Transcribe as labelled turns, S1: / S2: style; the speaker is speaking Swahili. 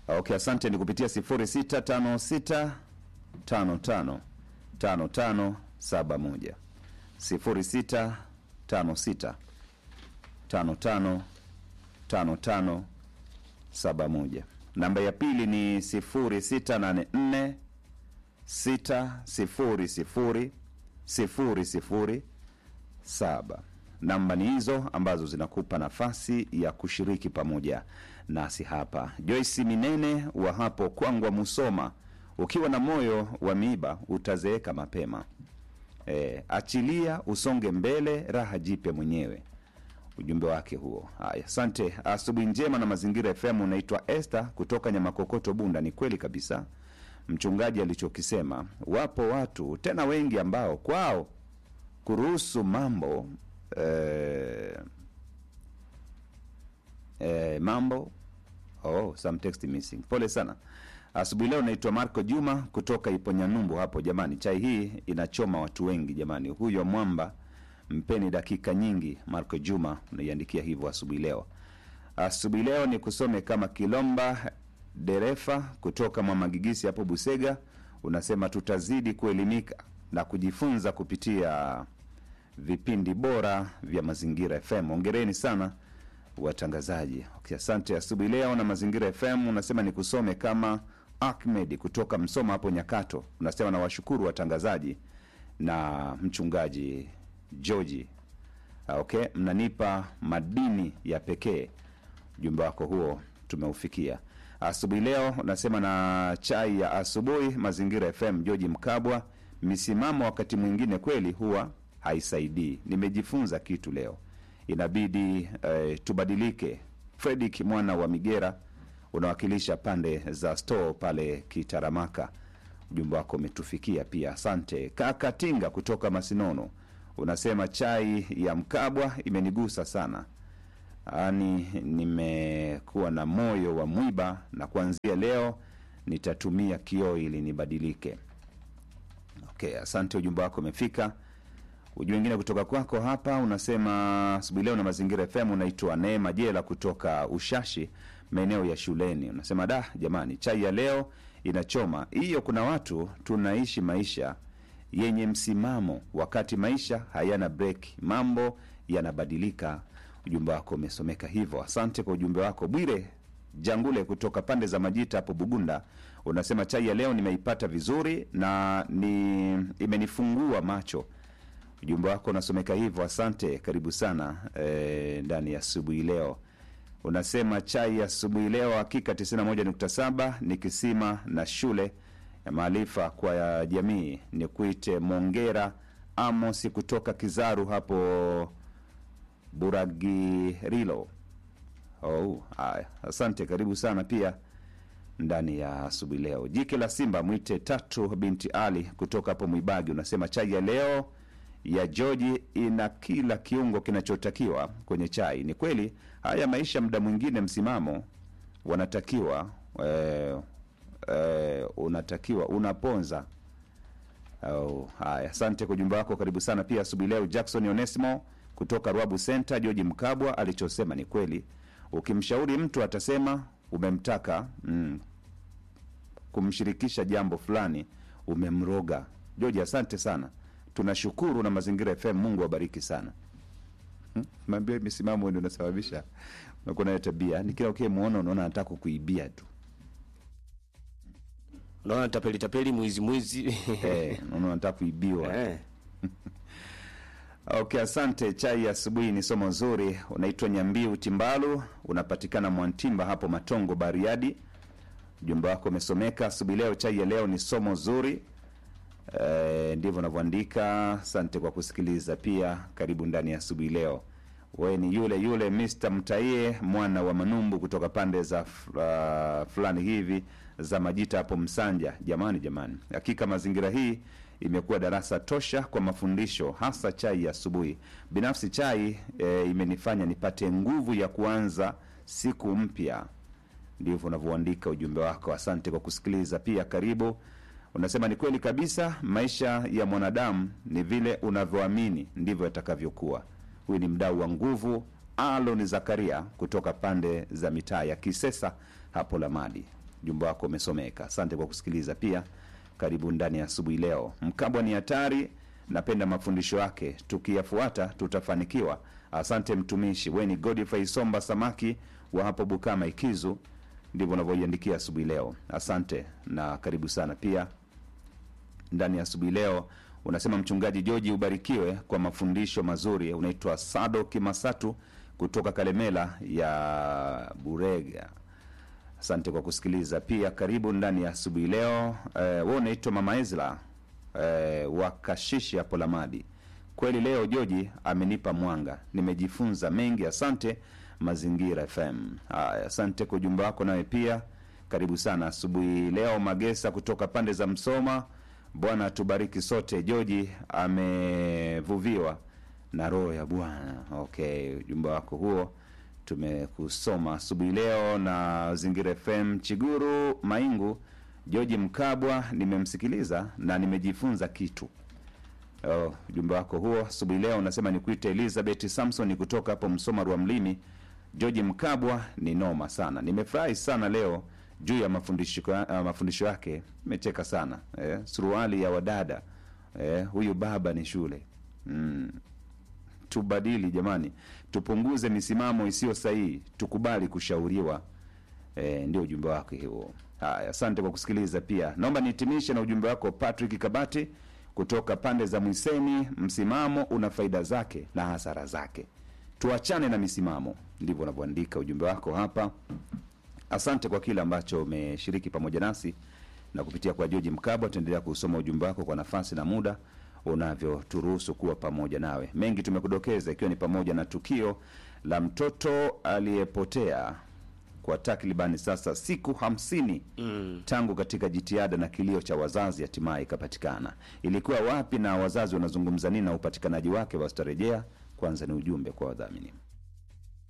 S1: Okay, asante. Ni kupitia 0656 55 55 71 0656 55 55 71. Namba ya pili ni 0684 600 00 saba. Namba ni hizo ambazo zinakupa nafasi ya kushiriki pamoja nasi hapa. Joyce Minene wa hapo Kwangwa, Musoma, ukiwa na moyo wa miiba utazeeka mapema. E, achilia usonge mbele, raha jipe mwenyewe. Ujumbe wake huo. Haya, asante. Asubuhi njema na Mazingira FM. Unaitwa Esther kutoka Nyamakokoto, Bunda. Ni kweli kabisa mchungaji alichokisema. Wapo watu tena wengi ambao kwao kuruhusu mambo eh, eh, mambo oh, some text missing. Pole sana. Asubuhi leo naitwa Marco Juma kutoka Iponyanyumbu hapo. Jamani, chai hii inachoma watu wengi jamani. Huyo mwamba mpeni dakika nyingi. Marco Juma unaiandikia hivyo asubuhi leo. Asubuhi leo ni kusome kama Kilomba Derefa kutoka Mwamagigisi hapo Busega, unasema tutazidi kuelimika na kujifunza kupitia vipindi bora vya Mazingira FM. Ongereni sana watangazaji. Okay, asante. Asubuhi leo na Mazingira FM unasema ni kusome kama Ahmed kutoka Msoma hapo Nyakato, unasema nawashukuru watangazaji na mchungaji George. Okay, mnanipa madini ya pekee. Ujumbe wako huo tumeufikia asubuhi leo. Unasema na chai ya asubuhi Mazingira FM. George Mkabwa, misimamo wakati mwingine kweli huwa haisaidii. Nimejifunza kitu leo, inabidi eh, tubadilike. Fredrik mwana wa Migera, unawakilisha pande za store pale Kitaramaka. Ujumbe wako umetufikia pia, asante. Kaka Tinga kutoka Masinono unasema chai ya Mkabwa imenigusa sana yaani nimekuwa na moyo wa mwiba na kuanzia leo nitatumia kioo ili nibadilike. Okay, asante, ujumbe wako umefika. Ujumbe wengine kutoka kwako hapa unasema asubuhi leo na Mazingira FM. Unaitwa Neema Jela kutoka Ushashi, maeneo ya shuleni. Unasema da, jamani, chai ya leo inachoma hiyo. Kuna watu tunaishi maisha yenye msimamo, wakati maisha hayana break, mambo yanabadilika. Ujumbe wako umesomeka hivyo, asante kwa ujumbe wako. Bwire Jangule kutoka pande za Majita hapo Bugunda unasema chai ya leo nimeipata vizuri na ni imenifungua macho. Ujumbe wako unasomeka hivyo, asante, karibu sana eh, ndani ya asubuhi leo. Unasema chai ya asubuhi leo hakika 91.7 ni kisima na shule ya maarifa kwa ya jamii. Ni kuite Mongera Amos kutoka Kizaru hapo Buragirilo. Oh, haya, asante, karibu sana pia ndani ya asubuhi leo. Jike la Simba mwite Tatu binti Ali kutoka hapo Mwibagi unasema chai ya leo ya Joji ina kila kiungo kinachotakiwa kwenye chai. Ni kweli haya maisha, muda mwingine msimamo wanatakiwa eh, eh, unatakiwa unaponza. Oh, haya, asante kwa ujumbe wako, karibu sana pia asubuhi leo. Jackson Onesimo kutoka Rwabu Center, George Mkabwa alichosema ni kweli. Ukimshauri mtu atasema umemtaka mm, kumshirikisha jambo fulani umemroga. George, asante sana, tunashukuru na Mazingira FM. Mungu awabariki sana. Hmm? Maambia misimamo ndio unasababisha unakuwa nayo tabia, ni kila ukimwona unaona anataka kukuibia tu
S2: Unaona tapeli tapeli, mwizi mwizi.
S1: eh, unaona anataka kuibiwa
S2: Eh.
S1: Okay, asante. Chai ya asubuhi ni somo zuri. Unaitwa Nyambiu Timbalu, unapatikana Mwantimba hapo Matongo, Bariadi. Ujumbe wako umesomeka asubuhi leo. Chai ya leo ni somo zuri. E, ndivyo unavyoandika. Asante kwa kusikiliza pia. Karibu ndani ya asubuhi leo. Wewe ni yule yule Mr. Mtaie mwana wa Manumbu kutoka pande za uh, fulani hivi za Majita hapo Msanja. Jamani, jamani, hakika mazingira hii imekuwa darasa tosha kwa mafundisho, hasa chai ya asubuhi. Binafsi chai e, imenifanya nipate nguvu ya kuanza siku mpya. Ndivyo unavyoandika ujumbe wako. Asante kwa kusikiliza pia, karibu. Unasema ni kweli kabisa, maisha ya mwanadamu ni vile unavyoamini ndivyo yatakavyokuwa. Huyu ni mdau wa nguvu Alon Zakaria kutoka pande za mitaa ya Kisesa hapo Lamadi. ujumbe wako umesomeka. Asante kwa kusikiliza pia. Karibu ndani ya asubuhi leo. Mkabwa ni hatari, napenda mafundisho yake, tukiyafuata tutafanikiwa. Asante mtumishi. We ni Godfrey Somba Samaki wa hapo Bukama Ikizu, ndivyo unavyoiandikia asubuhi leo. Asante na karibu sana pia ndani ya asubuhi leo. Unasema mchungaji Joji ubarikiwe kwa mafundisho mazuri. Unaitwa Sado Kimasatu kutoka Kalemela ya Burega. Asante kwa kusikiliza pia. Karibu ndani ya asubuhi leo. Eh, we unaitwa Mama Ezra eh, wa Kashishi hapo Lamadi. Kweli leo Joji amenipa mwanga, nimejifunza mengi. Asante Mazingira FM. Haya, asante kwa ujumbe wako nawe pia. Karibu sana asubuhi leo. Magesa kutoka pande za Msoma. Bwana atubariki sote. Joji amevuviwa na roho ya Bwana. Okay, ujumbe wako huo tumekusoma asubuhi leo na Zingira FM. Chiguru Maingu, Joji Mkabwa, nimemsikiliza na nimejifunza kitu. Oh, ujumbe wako huo asubuhi leo unasema nikuite Elizabeth Samson kutoka hapo Msoma Rwa Mlimi. George Mkabwa ni noma sana, nimefurahi sana leo juu ya mafundisho uh, mafundisho yake. Nimecheka sana eh, suruali ya wadada eh, huyu baba ni shule mm. Tubadili jamani, tupunguze misimamo isiyo sahihi, tukubali kushauriwa. E, ndio ujumbe wake huo. Haya, asante kwa kusikiliza. Pia naomba nihitimishe na ujumbe wako Patrick Kabati kutoka pande za Mwiseni. Msimamo una faida zake na hasara zake, tuachane na misimamo. Ndivyo unavyoandika ujumbe wako hapa. Asante kwa kile ambacho umeshiriki pamoja nasi na kupitia kwa George Mkabwa. Tuendelea kusoma ujumbe wako kwa nafasi na muda unavyoturuhusu kuwa pamoja nawe. Mengi tumekudokeza, ikiwa ni pamoja na tukio la mtoto aliyepotea kwa takribani sasa siku hamsini mm. tangu katika jitihada na kilio cha wazazi hatimaye ikapatikana. Ilikuwa wapi na wazazi wanazungumza nini na upatikanaji wake? Wasitarejea. Kwanza ni ujumbe kwa wadhamini.